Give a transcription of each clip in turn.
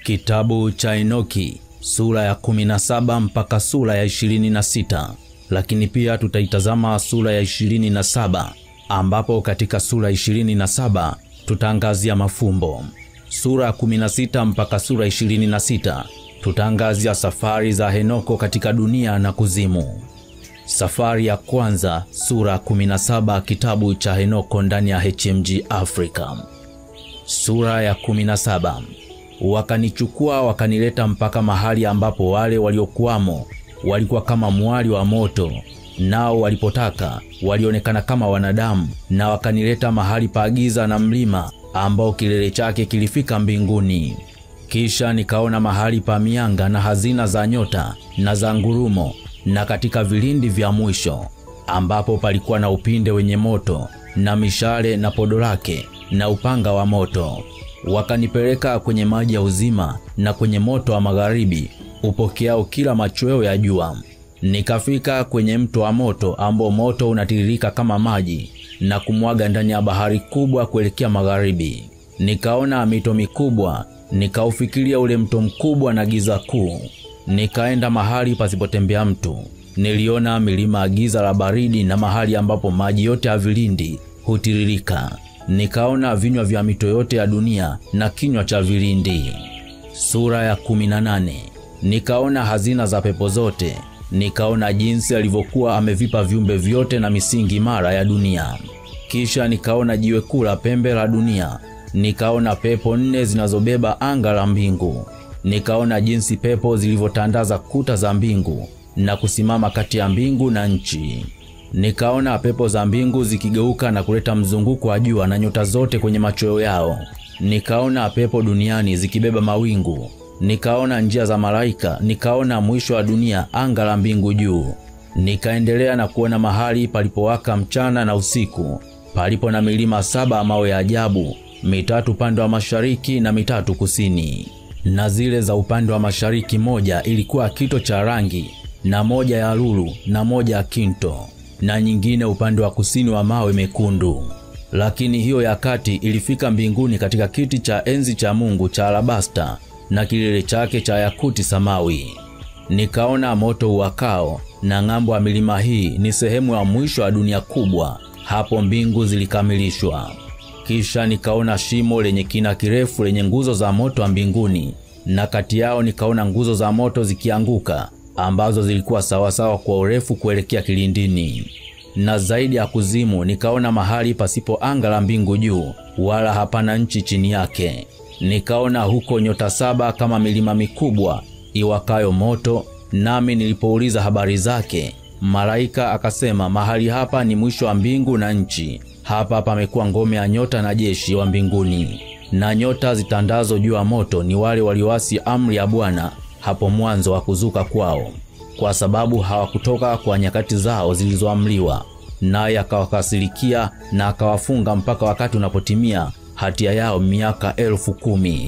Kitabu cha Enoki sura ya 17 mpaka sura ya 26, lakini pia tutaitazama sura ya 27 ambapo katika sura 27 tutaangazia mafumbo. Sura ya 16 mpaka sura 26 tutaangazia safari za Henoko katika dunia na kuzimu. Safari ya kwanza, sura ya 17 kitabu cha Henoko ndani ya HMG Africa. Sura ya 17. Wakanichukua wakanileta mpaka mahali ambapo wale waliokuwamo walikuwa kama mwali wa moto, nao walipotaka walionekana kama wanadamu, na wakanileta mahali pa giza na mlima ambao kilele chake kilifika mbinguni. Kisha nikaona mahali pa mianga na hazina za nyota na za ngurumo, na katika vilindi vya mwisho ambapo palikuwa na upinde wenye moto na mishale na podo lake na upanga wa moto. Wakanipeleka kwenye maji ya uzima na kwenye moto wa magharibi upokeao kila machweo ya jua. Nikafika kwenye mto wa moto ambao moto unatiririka kama maji na kumwaga ndani ya bahari kubwa kuelekea magharibi. Nikaona mito mikubwa, nikaufikiria ule mto mkubwa na giza kuu. Nikaenda mahali pasipotembea mtu. Niliona milima ya giza la baridi na mahali ambapo maji yote ya vilindi hutiririka. Nikaona vinywa vya mito yote ya dunia na kinywa cha vilindi. Sura ya 18. Nikaona hazina za pepo zote. Nikaona jinsi alivyokuwa amevipa viumbe vyote na misingi imara ya dunia. Kisha nikaona jiwe kuu la pembe la dunia. Nikaona pepo nne zinazobeba anga la mbingu. Nikaona jinsi pepo zilivyotandaza kuta za mbingu na kusimama kati ya mbingu na nchi. Nikaona pepo za mbingu zikigeuka na kuleta mzunguko wa jua na nyota zote kwenye machweo yao. Nikaona pepo duniani zikibeba mawingu. Nikaona njia za malaika. Nikaona mwisho wa dunia, anga la mbingu juu. Nikaendelea na kuona mahali palipowaka mchana na usiku, palipo na milima saba mawe ya ajabu, mitatu upande wa mashariki na mitatu kusini. Na zile za upande wa mashariki, moja ilikuwa kito cha rangi na moja ya lulu na moja ya kinto na nyingine upande wa kusini wa mawe mekundu. Lakini hiyo ya kati ilifika mbinguni katika kiti cha enzi cha Mungu cha alabasta na kilele chake cha yakuti samawi. Nikaona moto uwakao, na ng'ambo ya milima hii ni sehemu ya mwisho wa dunia kubwa. Hapo mbingu zilikamilishwa. Kisha nikaona shimo lenye kina kirefu lenye nguzo za moto wa mbinguni, na kati yao nikaona nguzo za moto zikianguka ambazo zilikuwa sawasawa kwa urefu kuelekea kilindini. Na zaidi ya kuzimu nikaona mahali pasipo anga la mbingu juu, wala hapana nchi chini yake. Nikaona huko nyota saba kama milima mikubwa iwakayo moto, nami nilipouliza habari zake, malaika akasema, mahali hapa ni mwisho wa mbingu na nchi. Hapa pamekuwa ngome ya nyota na jeshi wa mbinguni, na nyota zitandazo juu ya moto ni wale walioasi amri ya Bwana hapo mwanzo wa kuzuka kwao, kwa sababu hawakutoka kwa nyakati zao zilizoamliwa, naye akawakasirikia na akawafunga mpaka wakati unapotimia hatia yao miaka elfu kumi.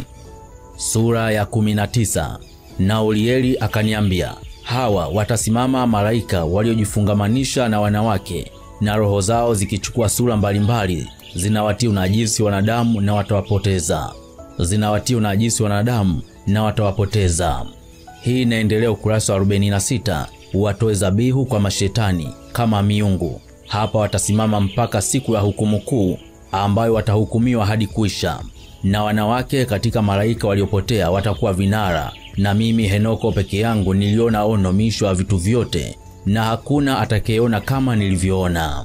Sura ya 19. Na Urieli akaniambia, hawa watasimama malaika waliojifungamanisha na wanawake, na roho zao zikichukua sura mbalimbali, zinawatia unajisi wanadamu na watawapoteza, zinawatia unajisi wanadamu na watawapoteza. Hii inaendelea ukurasa wa 46. Watoe zabihu kwa mashetani kama miungu. Hapa watasimama mpaka siku ya hukumu kuu, ambayo watahukumiwa hadi kuisha. Na wanawake katika malaika waliopotea watakuwa vinara, na mimi Henoko peke yangu niliona ono misho ya vitu vyote, na hakuna atakayeona kama nilivyoona.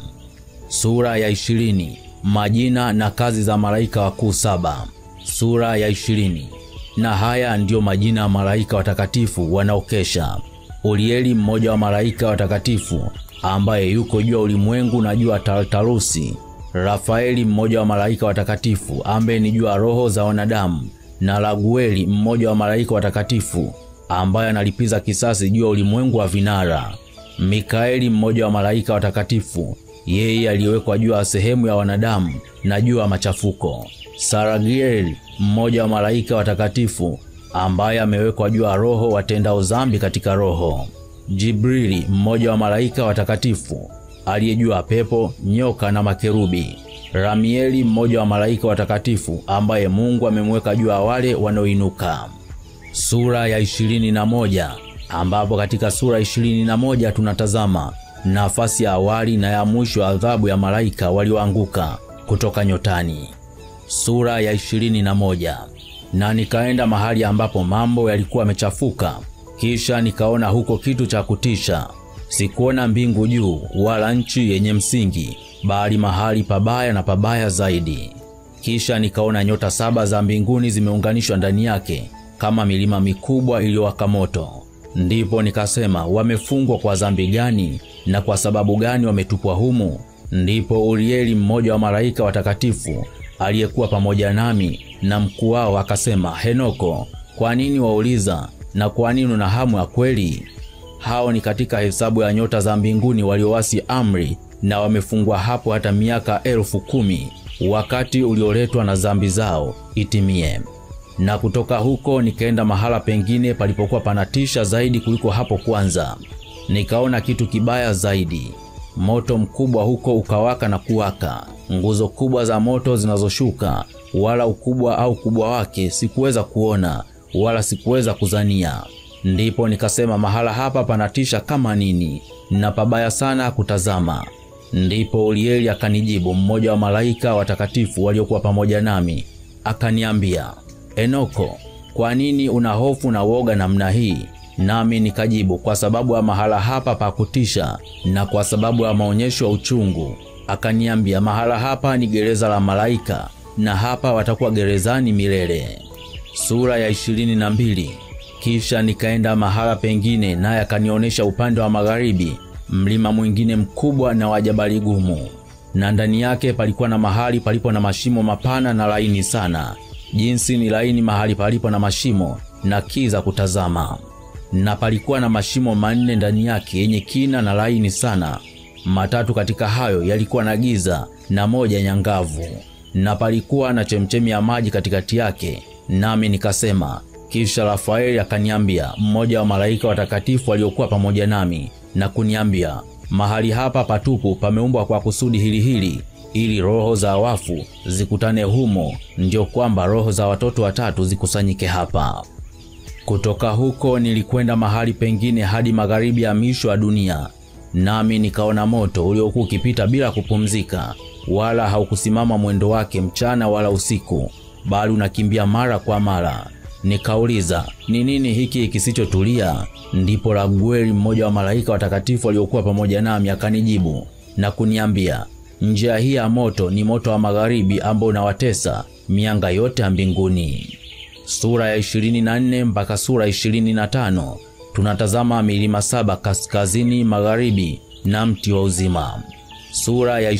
Sura ya 20. Majina na kazi za malaika wakuu saba. Sura ya 20. Na haya ndiyo majina ya malaika watakatifu wanaokesha. Urieli mmoja wa malaika watakatifu ambaye yuko juu ya ulimwengu na juu ya Tartarusi. Rafaeli mmoja wa malaika watakatifu ambaye ni juu ya roho za wanadamu, na Ragueli mmoja wa malaika watakatifu ambaye analipiza kisasi juu ya ulimwengu wa vinara. Mikaeli mmoja wa malaika watakatifu, yeye aliyewekwa juu ya sehemu ya wanadamu na juu ya machafuko. Saragieli mmoja wa malaika watakatifu ambaye amewekwa juu ya roho watendao dhambi katika roho. Jibrili mmoja wa malaika watakatifu aliye juu ya pepo, nyoka na makerubi. Ramieli mmoja wa malaika watakatifu ambaye Mungu amemweka juu ya wale wanaoinuka. sura ya 21, ambapo katika sura 21 tunatazama nafasi ya awali na ya mwisho ya adhabu ya malaika walioanguka kutoka nyotani. Sura ya 21. Na nikaenda mahali ambapo mambo yalikuwa yamechafuka, kisha nikaona huko kitu cha kutisha. Sikuona mbingu juu wala nchi yenye msingi, bali mahali pabaya na pabaya zaidi. Kisha nikaona nyota saba za mbinguni zimeunganishwa ndani yake kama milima mikubwa iliyowaka moto. Ndipo nikasema, wamefungwa kwa dhambi gani na kwa sababu gani wametupwa humu? Ndipo Urieli, mmoja wa malaika watakatifu aliyekuwa pamoja nami na mkuu wao akasema, Henoko, kwa nini wauliza na kwa nini una hamu ya kweli? Hao ni katika hesabu ya nyota za mbinguni waliowasi amri na wamefungwa hapo hata miaka elfu kumi wakati ulioletwa na dhambi zao itimie. Na kutoka huko nikaenda mahala pengine palipokuwa panatisha zaidi kuliko hapo kwanza. Nikaona kitu kibaya zaidi, moto mkubwa huko ukawaka na kuwaka, nguzo kubwa za moto zinazoshuka, wala ukubwa au ukubwa wake sikuweza kuona wala sikuweza kuzania. Ndipo nikasema, mahala hapa panatisha kama nini na pabaya sana kutazama. Ndipo Urieli akanijibu, mmoja wa malaika watakatifu waliokuwa pamoja nami, akaniambia, Enoko, kwa nini una hofu na woga namna hii? Nami nikajibu, kwa sababu ya mahala hapa pa kutisha na kwa sababu ya maonyesho ya uchungu. Akaniambia, mahala hapa ni gereza la malaika, na hapa watakuwa gerezani milele. Sura ya ishirini na mbili. Kisha nikaenda mahala pengine, naye akanionyesha upande wa magharibi mlima mwingine mkubwa na wa jabali gumu, na ndani yake palikuwa na mahali palipo na mashimo mapana na laini sana, jinsi ni laini mahali palipo na mashimo na kiza kutazama. Na palikuwa na mashimo manne ndani yake yenye kina na laini sana, matatu katika hayo yalikuwa na giza na moja nyangavu, na palikuwa na chemchemi ya maji katikati yake. Nami nikasema, kisha Rafaeli akaniambia, mmoja wa malaika watakatifu waliokuwa pamoja nami na kuniambia, mahali hapa patupu pameumbwa kwa kusudi hili hili, ili roho za wafu zikutane humo, ndio kwamba roho za watoto watatu zikusanyike hapa. Kutoka huko nilikwenda mahali pengine hadi magharibi ya misho ya dunia, nami nikaona moto uliokuwa ukipita bila kupumzika, wala haukusimama mwendo wake mchana wala usiku, bali unakimbia mara kwa mara. Nikauliza, ni nini hiki kisichotulia? Ndipo Ragueli, mmoja wa malaika watakatifu waliokuwa pamoja nami, akanijibu na kuniambia, njia hii ya moto ni moto wa magharibi ambao unawatesa mianga yote ya mbinguni. Sura ya 24 mpaka sura 25 tunatazama milima saba kaskazini magharibi na mti wa uzima. Sura ya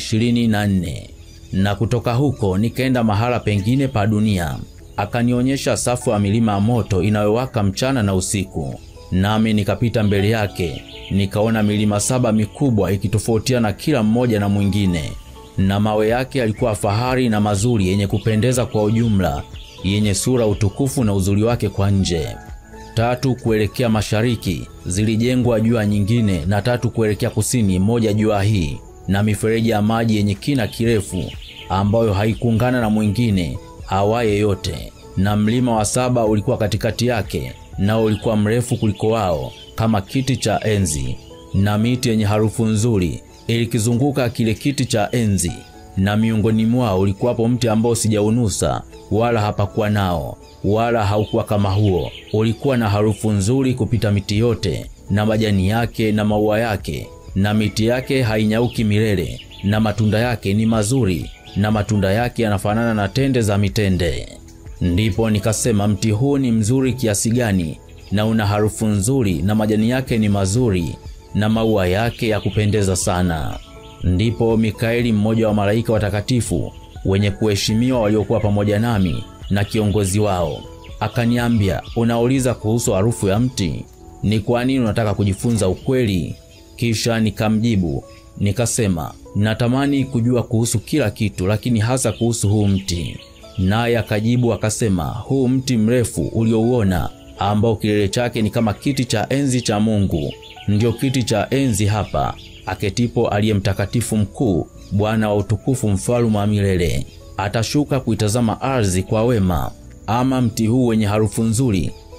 24. Na kutoka huko nikaenda mahala pengine pa dunia akanionyesha safu ya milima ya moto inayowaka mchana na usiku, nami nikapita mbele yake, nikaona milima saba mikubwa ikitofautiana kila mmoja na mwingine, na mawe yake yalikuwa fahari na mazuri, yenye kupendeza kwa ujumla, yenye sura utukufu na uzuri wake kwa nje. Tatu kuelekea mashariki zilijengwa juu ya nyingine, na tatu kuelekea kusini, moja juu ya hii, na mifereji ya maji yenye kina kirefu, ambayo haikuungana na mwingine awaye yote. Na mlima wa saba ulikuwa katikati yake, nao ulikuwa mrefu kuliko wao kama kiti cha enzi, na miti yenye harufu nzuri ilikizunguka kile kiti cha enzi. Na miongoni mwao ulikuwapo mti ambao sijaunusa wala hapakuwa nao wala haukuwa kama huo. Ulikuwa na harufu nzuri kupita miti yote, na majani yake na maua yake na miti yake hainyauki milele, na matunda yake ni mazuri na matunda yake yanafanana na tende za mitende. Ndipo nikasema, mti huu ni mzuri kiasi gani, na una harufu nzuri, na majani yake ni mazuri, na maua yake ya kupendeza sana. Ndipo Mikaeli, mmoja wa malaika watakatifu wenye kuheshimiwa waliokuwa pamoja nami, na kiongozi wao, akaniambia, unauliza kuhusu harufu ya mti? Ni kwa nini unataka kujifunza ukweli? Kisha nikamjibu nikasema, natamani kujua kuhusu kila kitu, lakini hasa kuhusu huu mti. Naye akajibu akasema, huu mti mrefu uliouona, ambao kilele chake ni kama kiti cha enzi cha Mungu, ndiyo kiti cha enzi hapa aketipo aliye mtakatifu mkuu, Bwana wa utukufu, mfalme wa milele. Atashuka kuitazama ardhi kwa wema. Ama mti huu wenye harufu nzuri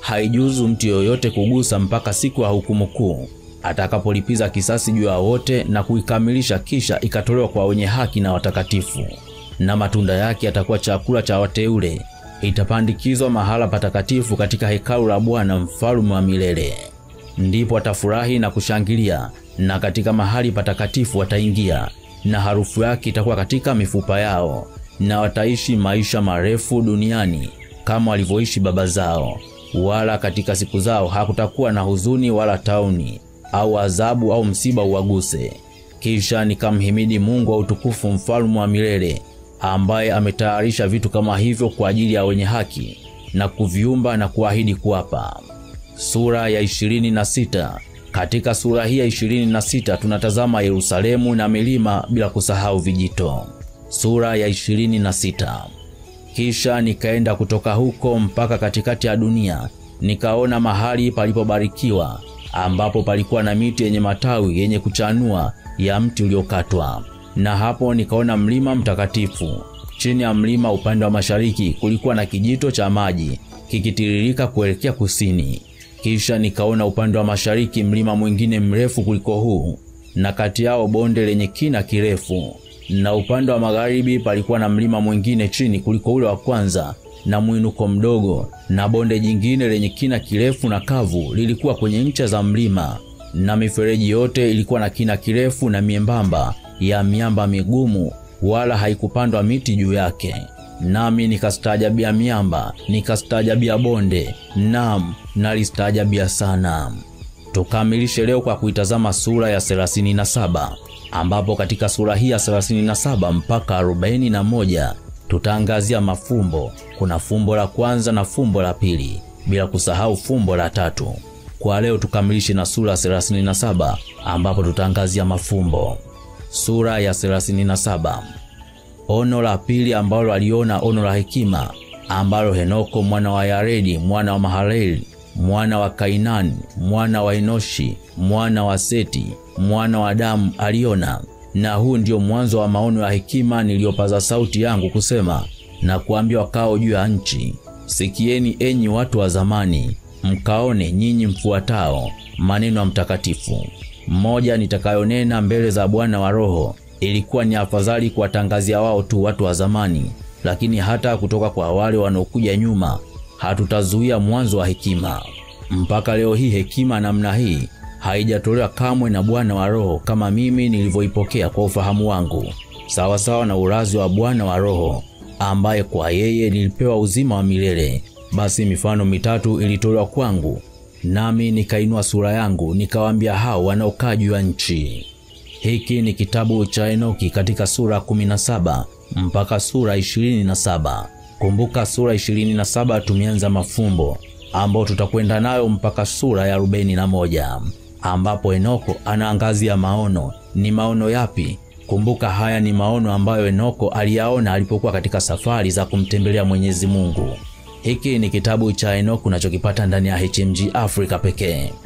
haijuzu mtu yoyote kugusa mpaka siku ya hukumu kuu atakapolipiza kisasi juu ya wote na kuikamilisha, kisha ikatolewa kwa wenye haki na watakatifu, na matunda yake yatakuwa chakula cha wateule. Itapandikizwa mahala patakatifu katika hekalu la Bwana mfalme wa milele. Ndipo watafurahi na kushangilia, na katika mahali patakatifu wataingia, na harufu yake itakuwa katika mifupa yao, na wataishi maisha marefu duniani kama walivyoishi baba zao, wala katika siku zao hakutakuwa na huzuni wala tauni au adhabu au msiba uwaguse. Kisha nikamhimidi Mungu wa utukufu, mfalme wa milele, ambaye ametayarisha vitu kama hivyo kwa ajili ya wenye haki na kuviumba na kuahidi kuwapa. Sura ya ishirini na sita. Katika sura hii ya ishirini na sita tunatazama Yerusalemu na milima bila kusahau vijito. Sura ya ishirini na sita. Kisha nikaenda kutoka huko mpaka katikati ya dunia, nikaona mahali palipobarikiwa ambapo palikuwa na miti yenye matawi yenye kuchanua ya mti uliokatwa. Na hapo nikaona mlima mtakatifu. Chini ya mlima upande wa mashariki kulikuwa na kijito cha maji kikitiririka kuelekea kusini. Kisha nikaona upande wa mashariki mlima mwingine mrefu kuliko huu, na kati yao bonde lenye kina kirefu. Na upande wa magharibi palikuwa na mlima mwingine chini kuliko ule wa kwanza na mwinuko mdogo, na bonde jingine lenye kina kirefu na kavu lilikuwa kwenye ncha za mlima, na mifereji yote ilikuwa na kina kirefu na miembamba ya miamba migumu, wala haikupandwa miti juu yake. Nami nikastaajabia miamba, nikastaajabia bonde, nam nalistaajabia sana. Tukamilishe leo kwa kuitazama sura ya 37 ambapo katika sura hii ya 37 mpaka 41 tutaangazia mafumbo. Kuna fumbo la kwanza na fumbo la pili, bila kusahau fumbo la tatu. Kwa leo tukamilishe na sura ya 37 ambapo tutaangazia mafumbo. Sura ya 37. Ono la pili ambalo aliona ono la hekima ambalo Henoko mwana wa Yaredi mwana wa Mahaleli mwana wa Kainani mwana wa Enoshi mwana wa Seti mwana wa Adamu aliona. Na huu ndio mwanzo wa maono ya hekima niliyopaza sauti yangu kusema na kuambia wakao juu ya nchi, sikieni enyi watu wa zamani, mkaone nyinyi mfuatao maneno ya mtakatifu. Mmoja nitakayonena mbele za Bwana wa roho, ilikuwa ni afadhali kuwatangazia wao tu watu wa zamani, lakini hata kutoka kwa wale wanaokuja nyuma hatutazuia mwanzo wa hekima. Mpaka leo hii hekima namna hii haijatolewa kamwe na Bwana wa roho kama mimi nilivyoipokea kwa ufahamu wangu, sawasawa na urazi wa Bwana wa roho, ambaye kwa yeye nilipewa uzima wa milele. Basi mifano mitatu ilitolewa kwangu, nami nikainua sura yangu nikawaambia hao wanaokaa juu ya nchi. Hiki ni kitabu cha Enoki katika sura 17 mpaka sura 27. Kumbuka sura 27 tumeanza mafumbo ambao tutakwenda nayo mpaka sura ya 41 ambapo Enoko anaangazia maono. Ni maono yapi? Kumbuka haya ni maono ambayo Enoko aliyaona alipokuwa katika safari za kumtembelea Mwenyezi Mungu. Hiki ni kitabu cha Enoko unachokipata ndani ya HMG Africa pekee.